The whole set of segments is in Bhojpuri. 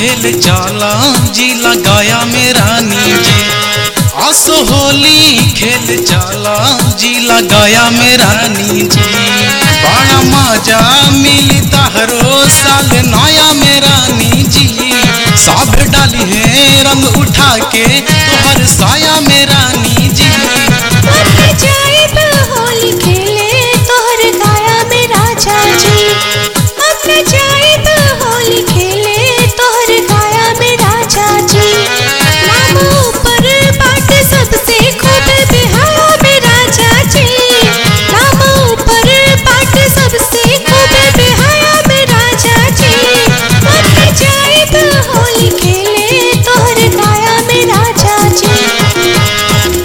खेल चाला जी लगाया मेरा नीजे आसो होली खेल चाला जी लगाया मेरा नीजे बड़ा मजा मिली ताहरो साल नया मेरा नीजी सब डाली है रंग उठा के तोहर साया मेरा नीजी मर जाए तो होली खेले तोहर गाया में राजा जी मर जाए तो होली खेले तोहर गाया में राजा जी नाम ऊपर बाट सबसे खूब बिहाया में राजा जी नाम ऊपर बाट सबसे खूब बिहाया में राजा जी मर जाए तो होली खेले तोहर गाया में राजा जी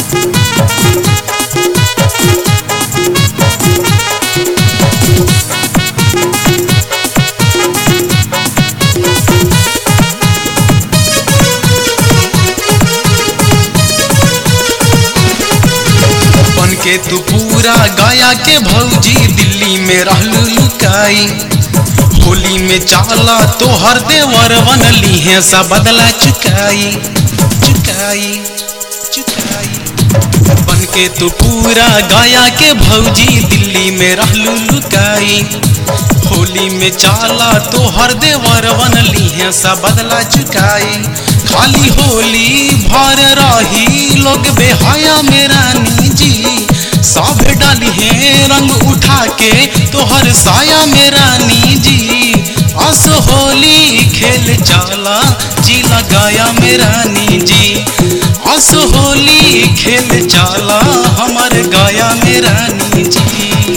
बन के तू पूरा गाया के भौजी दिल्ली में रहलू लुकाई होली में चाला तो हर देवर बनली है सा बदला चुकाई चुकाई चुकाई बन के तू पूरा गाया के भौजी दिल्ली में रहलू लुकाई होली में चाला तो हर देवर बनली है सा बदला चुकाई खाली होली भर रही लोग बेहाया मेरा निजी सब डाली है रंग उठा के तोहर साया मेरा निजी अस होली खेल चाला जी लगाया मेरा निजी अस होली खेल चाला हमर गाया मेरा निजी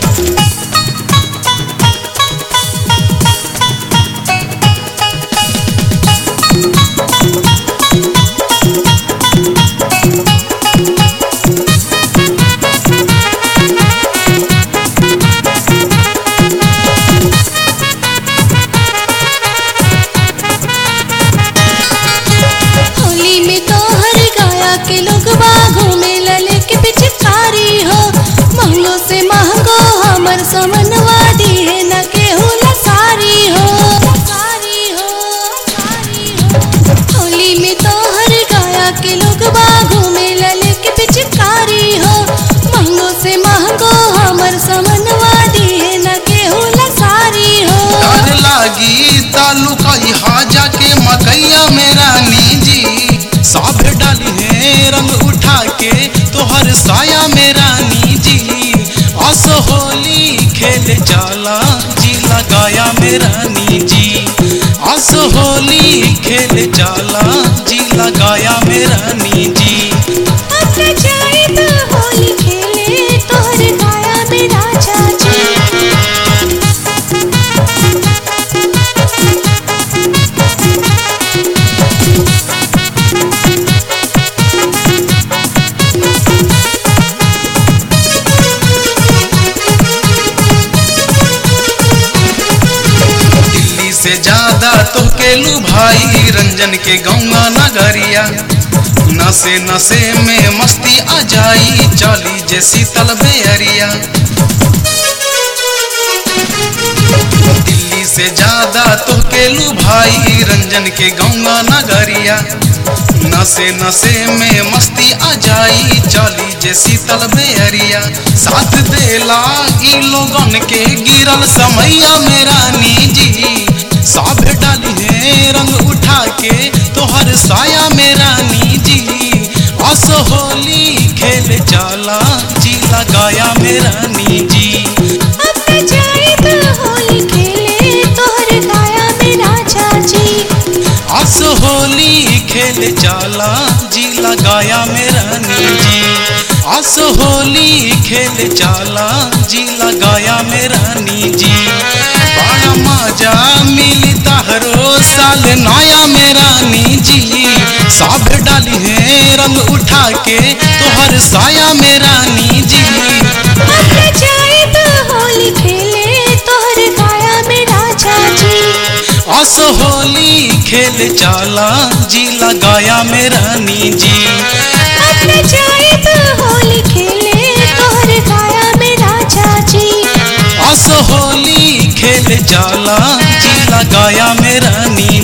होली में तो हर गाया के लोग बाघों में लले के पिचकारी हो महंगो से महंगो हमर समनवा दी है न केहू लसारी हो सारी हो सारी हो होली में तो हर गाया के लोग बाघों में लले के पिचकारी हो महंगो से महंगो हमर समनवा दी है न केहू लसारी हो डर लागी तालुकाई हाजा के मकैया मेरा निजी सब डाली है रंग उठा के तोहर साया मेरा निजी अस होली खेल चाला जी लगाया मेरा निजी अस होली खेल चाला जी लगाया मेरा निजी अब जाए तो होली खेले तोहर गाया में राजा जी दिल्ली से ज्यादा तो केलू भाई रंजन के गौवा नगरिया नशे नशे में मस्ती आ जाई चाली जे शीतल बेअरिया दिल्ली से ज्यादा तो केलू भाई रंजन के गौवा नगरिया नशे नशे में मस्ती आ जाई चाली जे शीतल बेअरिया साथ देला ई लोगन के गिरल समैया मेरा निजी सब डाली है रंग उठा के तोहर साया मेरा निजी अस होली खेल चाला जी लगाया मेरा निजी अब जाए तो होली खेले तोहर गाया में राजा जी अस होली खेल चाला जी लगाया मेरा निजी अस होली खेल चाला जी लगाया मेरा निजी बड़ा मजा मिली ताहरो साल नया मेरा निजी सब डाली है रंग उठा के तोहर साया मेरा निजी अब जाए तो होली खेले तोहर गाया में राजा जी अस होली खेल चाला जी लगाया मेरा निजी अब जाए तो होली खेले तोहर गाया में राजा जी अस होली खेल जाला जी लगाया मेरा नी